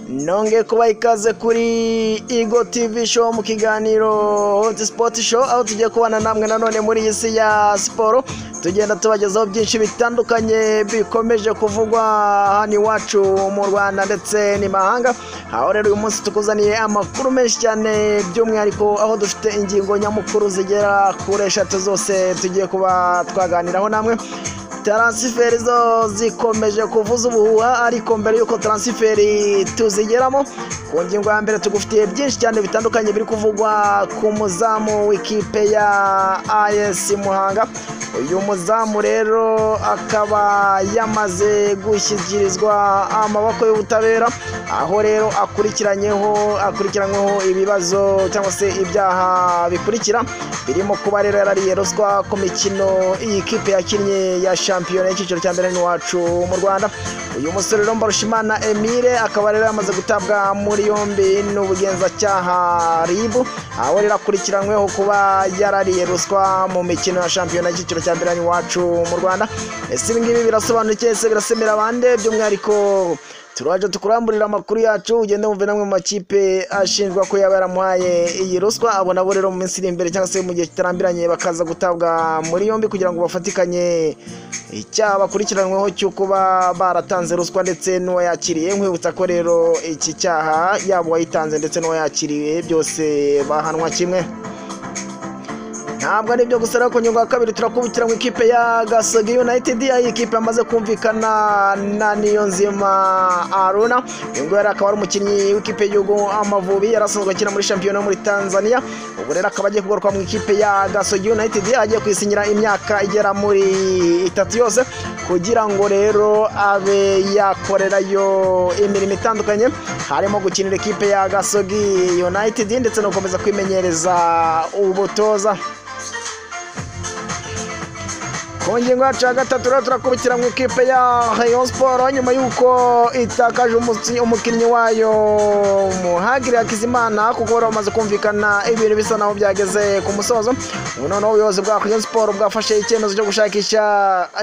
nongeye kuba ikaze kuri Igo TV show mu kiganiro Hot Spot show aho tugiye kubana namwe nanone muri iyi si ya siporo tugenda tubagezaho byinshi bitandukanye bikomeje kuvugwa hano iwacu mu Rwanda ndetse n'imahanga aho rero uyu munsi tukuzaniye amakuru menshi cyane by'umwihariko aho dufite ingingo nyamukuru zigera kuri eshatu zose tugiye kuba twaganiraho namwe taransiferi zo zikomeje kuvuza ubuhuha ariko mbere y'uko taransiferi tuzigeramo ku ngingo ya mbere tugufitiye byinshi cyane bitandukanye biri kuvugwa ku muzamu w'ikipe ya ayesi muhanga uyu muzamu rero akaba yamaze gushyikirizwa amaboko y'ubutabera aho rero akurikiranyeho akurikiranyweho ibibazo cyangwa se ibyaha bikurikira birimo kuba rero yarariye ruswa ku mikino iyi kipe yakinnye ya shampiyona y'icyiciro cya mbere n'iwacu mu rwanda uyu musore rero mbarushimana emile akaba rero yamaze gutabwa muri yombi n'ubugenzacyaha ribu aho rero akurikiranyweho kuba yarariye ruswa mu mikino ya shampiyona y'icyiciro cya mbere n'iwacu mu rwanda ese ibi ngibi birasobanukiye se birasemera bande by'umwihariko turaje tukuramburira amakuru yacu ugende wumve namwe mu makipe ashinjwa ko yaba yaramuhaye iyi ruswa abo nabo rero mu minsi iri imbere cyangwa se mu gihe kitarambiranye bakaza gutabwa muri yombi kugira ngo bafatikanye icyaha bakurikiranyweho cyo kuba baratanze ruswa ndetse n'uwo yakiriye nkwibutsa ko rero iki cyaha yaba uwayitanze ndetse n'uwo yakiriye byose bahanwa kimwe ntabwo ari ibyo gusa ariko nyungu ya kabiri turakubitira mu ikipe ya gasogi united aho ikipe yamaze kumvikana na niyo nzima aruna uyu nguyu akaba ari umukinnyi w'ikipe y'igihugu amavubi yari asanzwe akina muri shampiyona muri tanzania ubu rero akaba agiye kugaruka mu ikipe ya gasogi united agiye kwisinyira imyaka igera muri itatu yose kugira ngo rero abe yakorerayo imirimo itandukanye harimo gukinira ikipe ya gasogi united ndetse no gukomeza kwimenyereza ubutoza ku ngingo yacu ya gatatu rero turakubikira mu ikipe ya rayon siporo nyuma y'uko itakaje umukinnyi wayo muhagiri hakizimana kuko bari bamaze kumvikana ibintu bisa naho byageze ku musozo ubu noneho ubuyobozi bwa rayon siporo bwafashe icyemezo cyo gushakisha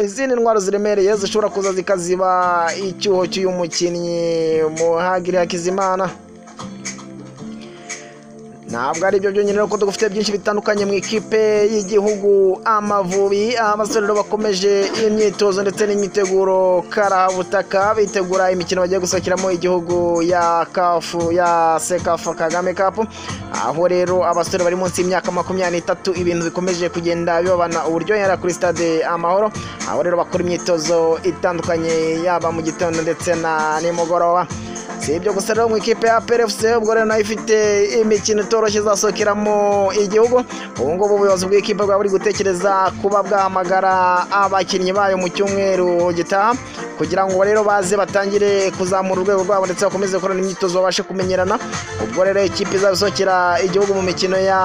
izindi ndwara ziremereye zishobora kuza zikaziba icyuho cy'uyu mukinnyi muhagiri hakizimana ntabwo ari byo byonyine kuko dufite byinshi bitandukanye mu ikipe y'igihugu amavubi abasore bakomeje imyitozo ndetse n'imyiteguro karabutaka bitegura imikino bagiye gusohokeramo igihugu ya kafu ya sekafu kagame kapu aho rero abasore bari munsi y'imyaka makumyabiri n'itatu ibintu bikomeje kugenda bibabana uburyohe kuri stade amahoro aho rero bakora imyitozo itandukanye yaba mu gitondo ndetse na nimugoroba si ibyo gusa rero mu ikipe ya perefusi ubwo rero nayo ifite imikino itoroshye izasohokeramo igihugu ubu ngubu ubuyobozi bw'ikipe bwaba buri gutekereza kuba bwahamagara abakinnyi bayo mu cyumweru gitaha kugira ngo rero baze batangire kuzamura urwego rwabo ndetse bakomeze gukorana imyitozo babashe kumenyerana ubwo rero ikipe izasohokera igihugu mu mikino ya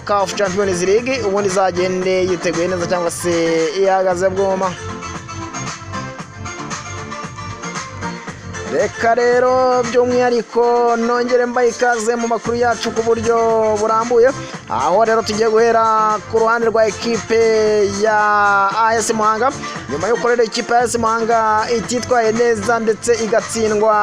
kafu champions league ubundi izagende yiteguye neza cyangwa se ihagaze bwuma reka rero by'umwihariko nongere mbaye ikaze mu makuru yacu ku buryo burambuye aho rero tugiye guhera ku ruhande rwa ekipe ya as muhanga nyuma yo korera ikipe ya as muhanga ititwaye neza ndetse igatsindwa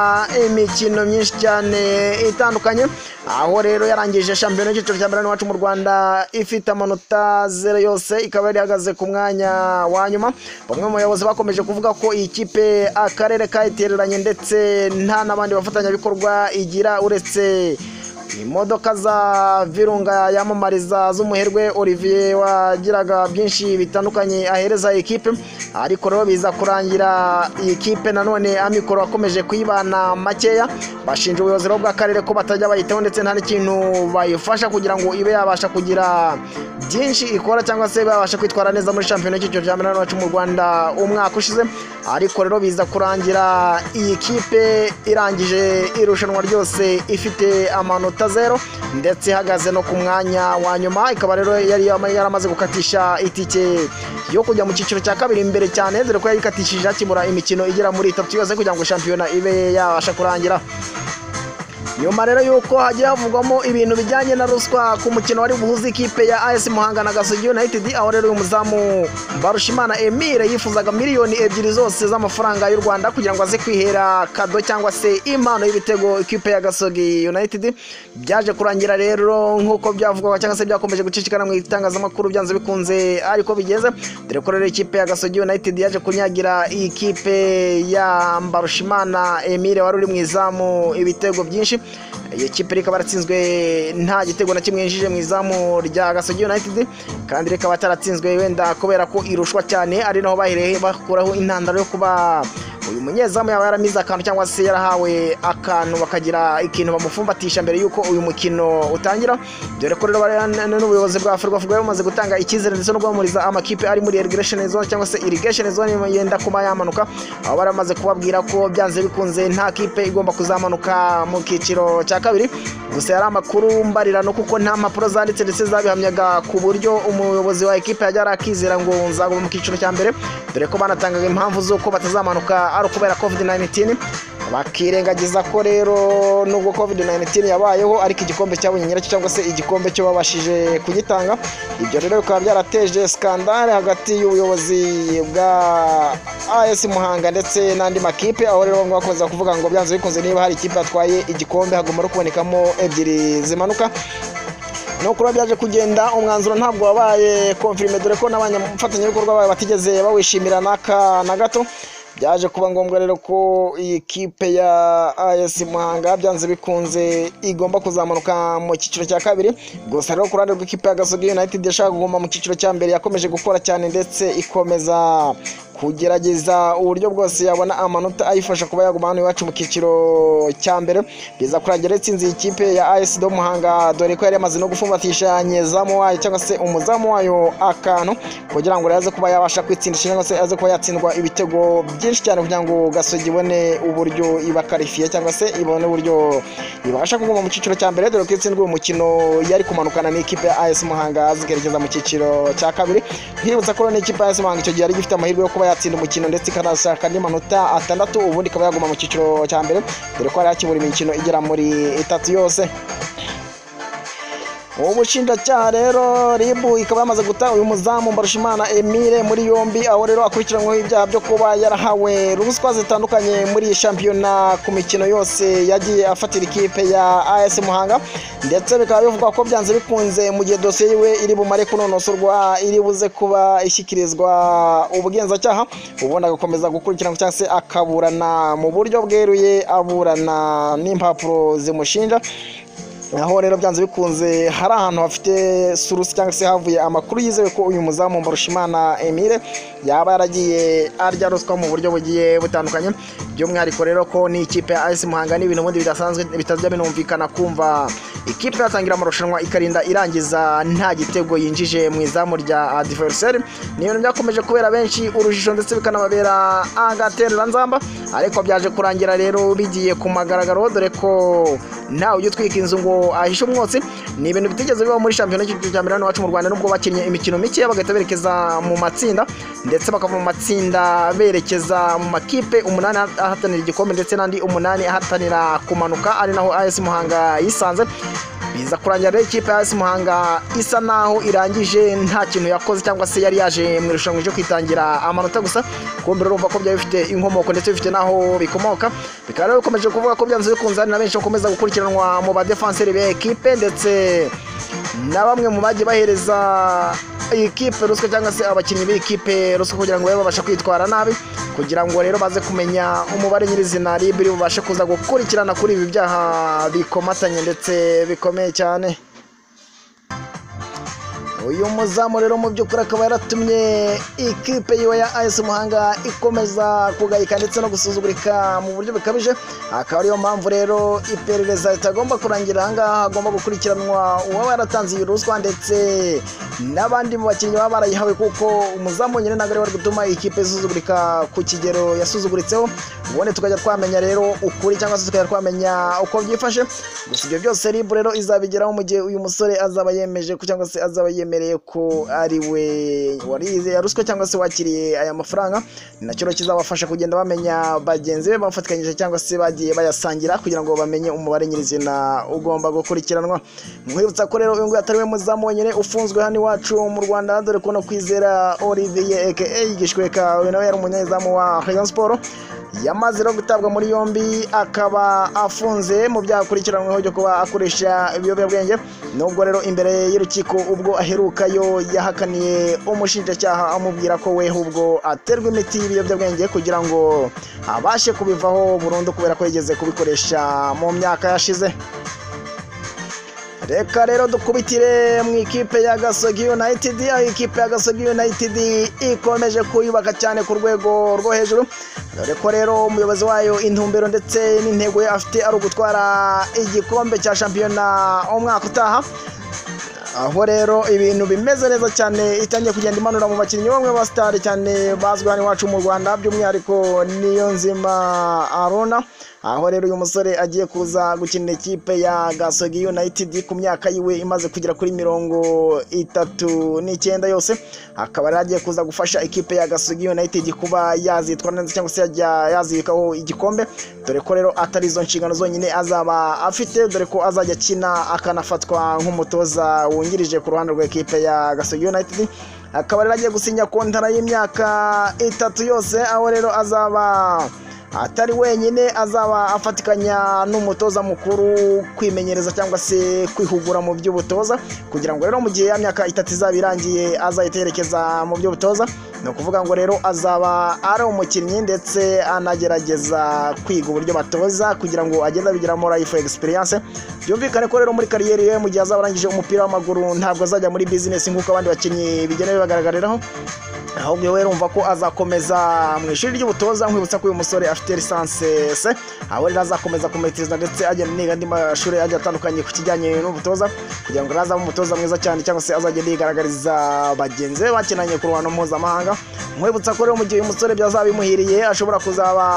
imikino myinshi cyane itandukanye aho rero yarangije shampiyona y'icyiciro cya mbere iwacu mu rwanda ifite amanota zero yose ikaba ihagaze ku mwanya wa nyuma bamwe mu bayobozi bakomeje kuvuga ko iyi kipe akarere kayitereranye ndetse nta n'abandi bafatanyabikorwa igira uretse imodoka za virunga yamamariza z'umuherwe olivier wagiraga byinshi bitandukanye ahereza ikipe ariko rero biza kurangira iyi kipe nanone amikoro akomeje kuyibana makeya bashinja ubuyobozi bw'akarere ko batajya bayitaho ndetse nta n'ikintu bayifasha kugira ngo ibe yabasha kugira byinshi ikora cyangwa se babasha kwitwara neza muri shampiyona y'icyiciro cya mbere wacu mu rwanda umwaka ushize ariko rero biza kurangira iyi kipe irangije irushanwa ryose ifite amanota zero ndetse ihagaze no ku mwanya wa nyuma ikaba rero yari yaramaze gukatisha itike yo kujya mu cyiciro cya kabiri imbere cyane dore ko yayikatishije akibura imikino igera muri itatu yose kugira ngo shampiyona ibe yabasha kurangira nyuma rero y'uko hagiye havugwamo ibintu bijyanye na ruswa ku mukino wari buhuze ikipe ya AS Muhanga na Gasogi United aho rero uyu muzamu Mbarushimana Emile yifuzaga miliyoni ebyiri zose z'amafaranga y'u Rwanda kugira ngo aze kwihera kado cyangwa se impano y'ibitego ikipe ya Gasogi United byaje kurangira rero nk'uko byavugwaga cyangwa se byakomeje gucicikana mu itangazamakuru byanze bikunze ariko bigenze dore ko rero ikipe ya Gasogi United yaje kunyagira ikipe ya Mbarushimana Emile wari uri mu izamu ibitego byinshi iyi kipe rikaba yaratsinzwe nta gitego na kimwe yinjije mu izamu rya Gasogi United kandi rikaba ataratsinzwe wenda kubera ko irushwa cyane ari naho bahereye bakuraho intandaro yo kuba uyu munyezamu yaba yaramize akantu cyangwa se yarahawe akantu bakagira ikintu bamufumbatisha mbere y'uko uyu mukino utangira dore ko rero bariya n- n'ubuyobozi bwa Ferwafa bwari bumaze gutanga icyizere ndetse no guhamuriza amakipe ari muri irrigation zone cyangwa se irrigation zone yenda kuba yamanuka aho baramaze kubabwira ko byanze bikunze nta kipe igomba kuzamanuka mu cyiciro cya kabiri gusa yari amakuru mbarirano kuko nta mpapuro zanditse ndetse zabihamyaga ku buryo umuyobozi wa ekipe yajya arakizera ngo nzaguma mu cyiciro cya mbere dore ko banatangaga impamvu z'uko batazamanuka ari ukubera covid 19 bakirengagiza ko rero nubwo covid 19 yabayeho ariko igikombe cyabonye nyiracyo cyangwa se igikombe cyo babashije kugitanga ibyo rero bikaba byarateje skandale hagati y'ubuyobozi bwa AS Muhanga ndetse n'andi makipe aho rero bamwe bakomeza kuvuga ngo byanze bikunze niba hari ikipe yatwaye igikombe hagomba no kubonekamo ebyiri zimanuka no kuba byaje kugenda umwanzuro ntabwo wabaye konfirime dore ko n'abafatanyabikorwa bayo batigeze bawishimira n'aka na gato byaje kuba ngombwa rero ko iyi kipe ya AS Muhanga byanze bikunze igomba kuzamuka mu cyiciro cya kabiri gusa rero ku ruhande rw'ikipe ya Gasogi United yashaka kuguma mu cyiciro cya mbere yakomeje gukora cyane ndetse ikomeza kugerageza uburyo bwose yabona amanota ayifasha kuba yaguma hano iwacu mu cyiciro cya mbere biza kurangira yatsinze iyi kipe ya AS do Muhanga dore ko yari yamaze no gufumbatisha nyezamu wayo cyangwa se umuzamu wayo akantu kugira ngo rero aze kuba yabasha kwitsindisha cyangwa se aze kuba yatsindwa ibitego byinshi cyane kugira ngo gasogi ibone uburyo ibakarifiye cyangwa se ibone uburyo ibasha kuguma mu cyiciro cya mbere dore ko itsindwa uyu mukino yari kumanukana n'ikipe ya AS Muhanga zikerekeza mu cyiciro cya kabiri ntibutsa ko rero n'ikipe ya AS Muhanga icyo gihe yari ifite amahirwe yo kuba yatsinda umukino ndetse ikanashaka n'imanota atandatu ubundi ikaba yaguma mu cyiciro cya mbere dore ko yari yakibura imikino igera muri itatu yose ubushinjacyaha rero ribu ikaba yamaze guta uyu muzamu mbarushimana emile muri yombi aho rero akurikiranyweho ibyaha byo kuba yarahawe ruswa zitandukanye muri iyi shampiyona ku mikino yose yagiye afatira ikipe ya as muhanga ndetse bikaba bivugwa ko byanze bikunze mu gihe dosiye yiwe iri bumare kunonosorwa iri buze kuba ishyikirizwa ubugenzacyaha ubundi agakomeza gukurikirana cyangwa se akaburana mu buryo bweruye aburana n'impapuro zimushinja aho rero byanze bikunze hari ahantu hafite surusi cyangwa se havuye amakuru yizewe ko uyu muzamu Mbarushimana Emile yaba yaragiye arya ruswa mu buryo bugiye butandukanye by'umwihariko rero ko n'ikipe ya AS Muhanga n'ibintu ubundi bidasanzwe bitajya binumvikana kumva ikipe yatangira amarushanwa ikarinda irangiza nta gitego yinjije mu izamu rya adversary ni ibintu byakomeje kubera benshi urujijo ndetse bikanababera agatereranzamba ariko byaje kurangira rero bigiye ku magaragaro dore ko ntawe ujya utwika inzu ngo ahishe umwotsi ni ibintu bitigeze bibaho muri shampiyona y'igihugu cya mbere hano iwacu mu rwanda nubwo bakinnye imikino mike bagahita berekeza mu matsinda ndetse bakava mu matsinda berekeza mu makipe umunani ahatanira igikombe ndetse n'andi umunani ahatanira kumanuka ari naho as muhanga yisanze biza kurangira rero ikipe ya AS Muhanga isa naho irangije nta kintu yakoze cyangwa se yari yaje mu irushanwa ryo kwitangira amanota gusa kumbe urumva ko byari bifite inkomoko ndetse bifite n'aho bikomoka bikaba rero bikomeje kuvuga ko byanze bikunze hari na benshi bakomeza gukurikiranwa mu badefanseri b'ekipe ndetse na bamwe mu bagiye bahereza ikipe ruswa cyangwa se abakinnyi b'ikipe ruswa kugira ngo babe babasha kwitwara nabi kugira ngo rero baze kumenya umubare nyirizina rib bubashe kuza gukurikirana kuri ibi byaha bikomatanye ndetse bikomeye cyane uyu muzamu rero mu by'ukuri akaba yaratumye ikipe yiwe ya AS Muhanga ikomeza kugayika ndetse no gusuzugurika mu buryo bukabije akaba ariyo mpamvu rero iperereza ritagomba kurangira ahangaha hagomba gukurikiranwa uwaba yaratanze iyi ruswa ndetse n'abandi mu bakinnyi baba barayihawe kuko umuzamu nyine ntabwo ari we wari gutuma ikipe isuzugurika ku kigero yasuzuguritseho ubundi tukajya twamenya rero ukuri cyangwa se tukajya twamenya uko byifashe gusa ibyo byose rib rero izabigeraho mu gihe uyu musore azaba yemeje cyangwa se azaba yemeje wemereye ko ari we warize ruswa cyangwa se wakiriye aya mafaranga nacyo kizabafasha kugenda bamenya bagenzi be bafatikanyije cyangwa se bagiye bayasangira kugira ngo bamenye umubare nyirizina ugomba gukurikiranwa nkwibutsa ko rero uyu nguyu atari we muzamu wenyine ufunzwe hano iwacu mu rwanda dore ko no kwizera olivier aka igishweka uyu nawe yari umunyezamu wa rayon sport yamaze rero gutabwa muri yombi akaba afunze mu byaha akurikiranyweho byo kuba akoresha ibiyobyabwenge nubwo rero imbere y'urukiko ubwo aherukayo yahakaniye umushinjacyaha amubwira ko we ubwo aterwa imiti y'ibiyobyabwenge kugira ngo abashe kubivaho burundu kubera ko yigeze kubikoresha mu myaka yashize reka rero dukubitire mu ikipe ya gasogi united aho ikipe ya gasogi united ikomeje kuyubaka cyane ku rwego rwo hejuru dore ko rero umuyobozi wayo intumbero ndetse n'intego ye afite ari ugutwara igikombe cya shampiyona umwaka utaha aho rero ibintu bimeze neza cyane itangiye kugenda imanura mu bakinnyi bamwe ba sitari cyane bazwi hano iwacu mu rwanda by'umwihariko niyo nzima arona aho rero uyu musore agiye kuza gukinira ikipe ya gasogi united ku myaka yiwe imaze kugera kuri mirongo itatu n'icyenda yose akaba rero agiye kuza gufasha ikipe ya gasogi united kuba yazitwara neza cyangwa se yajya yazikaho igikombe dore ko rero atari izo nshingano zonyine azaba afite dore ko azajya akina akanafatwa nk'umutoza wungirije ku ruhande rwa ikipe ya gasogi united akaba rero agiye gusinya kontara y'imyaka itatu yose aho rero azaba atari wenyine azaba afatikanya n'umutoza mukuru kwimenyereza cyangwa se kwihugura mu by'ubutoza kugira ngo rero mu gihe ya myaka itatu izaba irangiye azahita yerekeza mu by'ubutoza ni ukuvuga ngo rero azaba ari umukinnyi ndetse anagerageza kwiga uburyo batoza kugira ngo agende abigiramo life experience byumvikane ko rero muri kariyeri ye mu gihe azaba arangije umupira w'amaguru ntabwo azajya muri business nk'uko abandi bakinnyi bigenda bibagaragariraho ahubwo we rumva ko azakomeza mu ishuri ry'ubutoza nkwibutsa ko uyu musore afite lisansi se aho rero azakomeza kumetiza ndetse agenda niga andi mashuri agiye atandukanye ku kijyanye n'ubutoza kugira ngo azabe umutoza mwiza cyane cyangwa se azagenda yigaragariza bagenzi be bakinanye ku ruhando mpuzamahanga nkwibutsa ko rero mu gihe uyu musore byazaba bimuhiriye ashobora kuzaba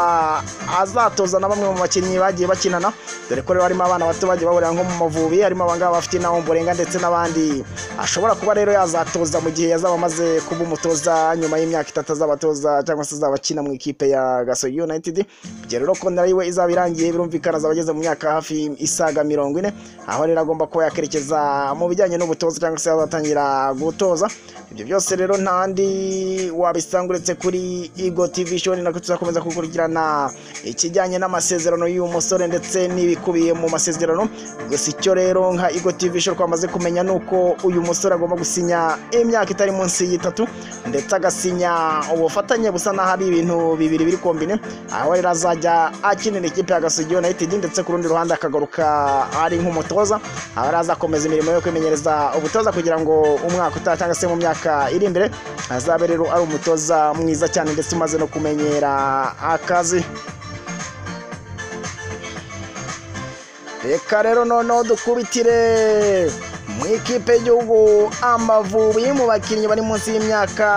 azatoza na bamwe mu bakinnyi bagiye bakinana dore ko rero harimo abana bato bagiye bahurira nko mu mavubi harimo abangaba bafite inawomborenga ndetse n'abandi ashobora kuba rero yazatoza mu gihe yazaba amaze kuba umutoza nyuma y'imyaka itatu azabatoza cyangwa se azabakina mu ikipe ya gasogi united ibyo rero kontara yiwe izaba irangiye birumvikana azaba ageze mu myaka hafi isaga mirongo ine aho rero agomba kuba yakerekeza mu bijyanye n'ubutoza cyangwa se azatangira gutoza ibyo byose rero ntandi wabisanga uretse kuri igo tv show ni nako tuzakomeza gukurikirana ikijyanye n'amasezerano y'uyu musore ndetse n'ibikubiye mu masezerano gusa icyo rero nka igo tv show twamaze kumenya ni uko uyu musore agomba gusinya imyaka itari munsi y'itatu ndetse agasinya ubufatanye busa n'aho ari ibintu bibiri biri kombine aho rero azajya akinira ikipe ya gasogi united ndetse ku rundi ruhande akagaruka ari nk'umutoza aho rero azakomeza imirimo yo kwimenyereza ubutoza kugira ngo umwaka utaha cyangwa se mu myaka iri imbere azabe rero ari umutoza mwiza cyane ndetse umaze no kumenyera akazi reka rero noneho dukubitire mu ikipe y'igihugu amavubi mu bakinnyi bari munsi y'imyaka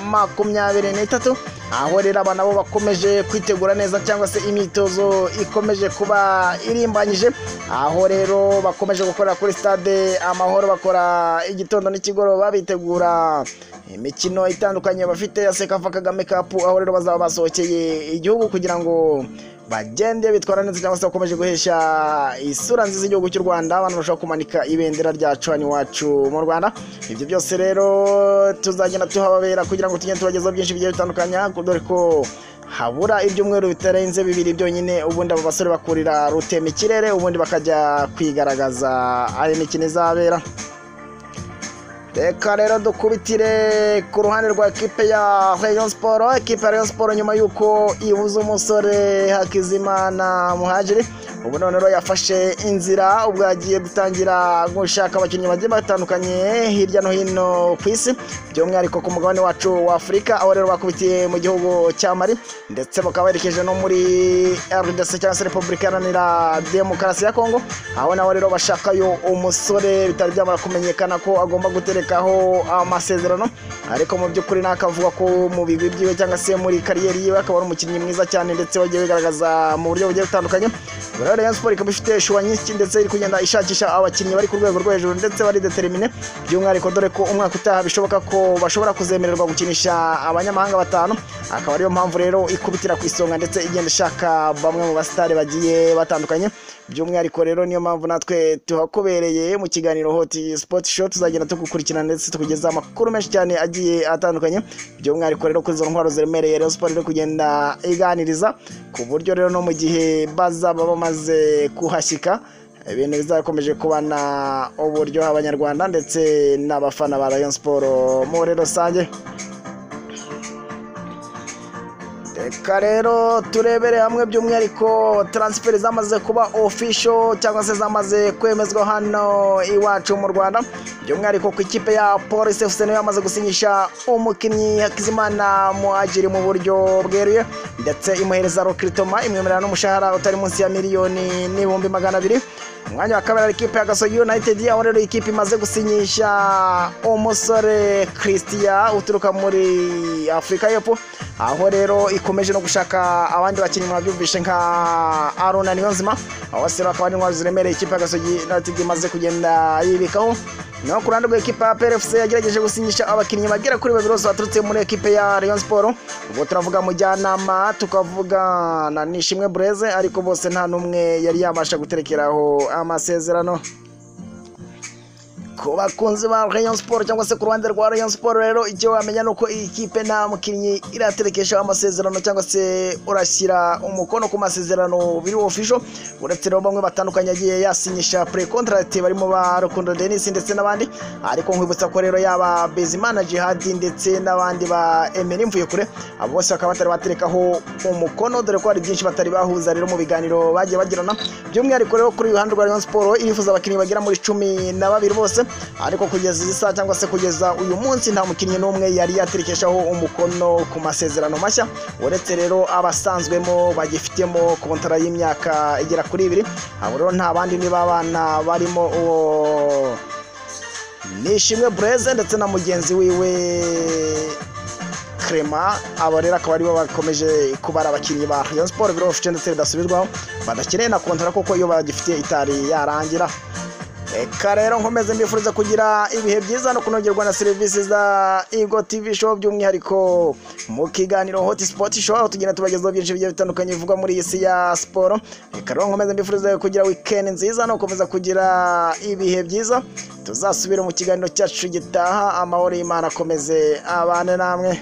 makumyabiri n'itatu aho rero aba nabo bakomeje kwitegura neza cyangwa se imyitozo ikomeje kuba irimbanyije aho rero bakomeje gukorera kuri stade amahoro bakora igitondo n'ikigoroba bitegura imikino itandukanye bafite ya sekafa kagame kapu aho rero bazaba basohokeye igihugu kugira ngo bagende bitwara neza cyangwa se bakomeje guhesha isura nziza igihugu cy'u rwanda abantu bashobora kumanika ibendera ryacu hano iwacu mu rwanda ibyo byose rero tuzagenda tuhababera kugira ngo tugende tubagezaho byinshi bigiye bitandukanye dore ko habura ibyumweru bitarenze bibiri byonyine ubundi abo basore bakurira rutema ikirere ubundi bakajya kwigaragaza ayo mikino izabera reka rero dukubitire ku ruhande rwa ekipe ya rayon siporo ekipe ya rayon siporo nyuma y'uko ibuze umusore hakizimana muhajiri ubu none rero yafashe inzira ubwo yagiye gutangira gushaka abakinnyi bagiye batandukanye hirya no hino ku isi by'umwihariko ku mugabane wacu wa afurika aho rero bakubitiye mu gihugu cya mari ndetse bakaba berekeje no muri rdc cyangwa se repubulika iharanira demokarasi ya kongo aho nawe rero bashakayo umusore bitari byamara kumenyekana ko agomba gutereka aho amasezerano ariko mu by'ukuri nakavuga ko mu bigwi byiwe cyangwa se muri kariyeri yiwe akaba ari umukinnyi mwiza cyane ndetse wagiye wigaragaza mu buryo bugiye butandukanye rero Rayon Sport ikaba ifite shuwa nyinshi ndetse iri kugenda ishakisha abakinnyi bari ku rwego rwo hejuru ndetse bari determine by'umwihariko dore ko umwaka utaha bishoboka ko bashobora kuzemererwa gukinisha abanyamahanga batanu akaba ariyo mpamvu rero ikubitira ku isonga ndetse igenda ishaka bamwe mu basitari bagiye batandukanye by'umwihariko rero niyo mpamvu natwe tuhakubereye mu kiganiro hoti sipoti show tuzagenda tugukurikirana ndetse tukugezaho amakuru menshi cyane agiye atandukanye by'umwihariko rero kuri izo ntwaro ziremereye rero siporo iri kugenda iganiriza ku buryo rero no mu gihe bazaba bamaze kuhashyika ibintu bizakomeje kubana uburyoha abanyarwanda ndetse n'abafana ba rayon siporo muri rusange reka rero turebere hamwe by'umwihariko taransiferi zamaze kuba ofisho cyangwa se zamaze kwemezwa hano iwacu mu rwanda by'umwihariko ku ikipe ya polisi efuse niyo yamaze gusinyisha umukinnyi hakizimana muhagiri mu buryo bweruye ndetse imuhereza rokiritoma imwemerera n'umushahara utari munsi ya miliyoni n'ibihumbi magana abiri umwanya wa kabiri ari ikipe ya gasogi united aho rero ikipe imaze gusinyisha umusore christian uturuka muri afurika y'epfo aho rero ikomeje no gushaka abandi bakinnyi mwabyumvishe nka arona niyonzima abo bose bakaba ari intwaro ziremereye ikipe ya gasogi united imaze kugenda yibikaho naho ku ruhande rwa ekipa ya PRFC yagerageje gusinyisha abakinnyi bagera kuri babiri bose baturutse muri ekipe ya Rayon Sport ubwo turavuga mujyanama tukavuga na Nishimwe Bureze ariko bose nta n'umwe yari yabasha guterekeraho amasezerano ku bakunzi ba Rayon Sport cyangwa se ku ruhande rwa Rayon Sport rero icyo wamenya ni uko iyi kipe nta mukinnyi iraterekesha amasezerano cyangwa se urashyira umukono ku masezerano biri official uretse rero bamwe batandukanye yagiye yasinyisha pre contract barimo ba Rukundo Denis ndetse n'abandi ariko nkwibutsa ko rero yaba Bezimana Jihad ndetse n'abandi ba Emery Mvuyekure abo bose bakaba batari baterekaho umukono dore ko hari byinshi batari bahuza rero mu biganiro bagiye bagirana by'umwihariko rero kuri uyu ruhande rwa Rayon Sport irifuza abakinnyi bagera muri cumi na babiri bose ariko kugeza izi saa cyangwa se kugeza uyu munsi nta mukinnyi n'umwe yari yaterekeshaho umukono ku masezerano mashya uretse rero abasanzwemo bagifitemo kontara y'imyaka igera kuri ibiri abo rero nta bandi ni babana barimo uwo nishimwe bureze ndetse na mugenzi wiwe Clement abo rero akaba aribo bakomeje kubara abakinnyi ba Rayon Sport biro officiel ndetse bidasubirwaho badakeneye na kontara kuko iyo bagifite itari yarangira reka rero nkomeze mbifuriza kugira ibihe byiza no kunogerwa na serivisi za Igo TV show by'umwihariko mu kiganiro Hot Spot show aho tugenda tubagezaho byinshi bigiye bitandukanye bivugwa muri iyi si ya siporo reka rero nkomeze mbifuriza kugira weekend nziza no gukomeza kugira ibihe byiza tuzasubira mu kiganiro cyacu gitaha amahoro y'Imana akomeze abane namwe